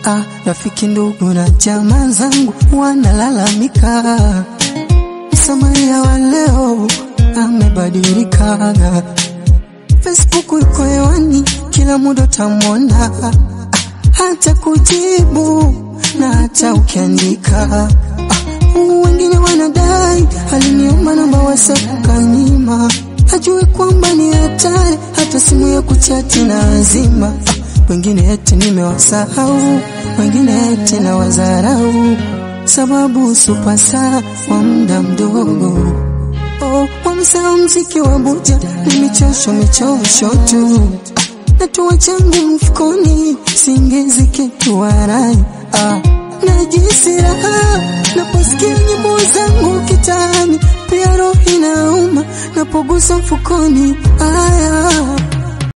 Ah, rafiki ndugu na jamaa zangu wanalalamika, Msamaria wa leo amebadilika. Facebook iko hewani, kila muda utamwona, ah, hata kujibu na hata ukiandika. Ah, wengine wanadai aliniomba namba WhatsApp kanyima, hajui kwamba ni hatari, hata simu ya kuchati na azima. Ah, wengine eti nimewasahau, wengine eti na wazarau, sababu supasa wa muda mdogo. Oh, wamesahau mziki wa buja ni michosho michosho tu, natua changu mfukoni, singezi kitu warai ah, najisi raha naposikia nyimbo zangu kitani, pia roho inauma napogusa mfukoni aya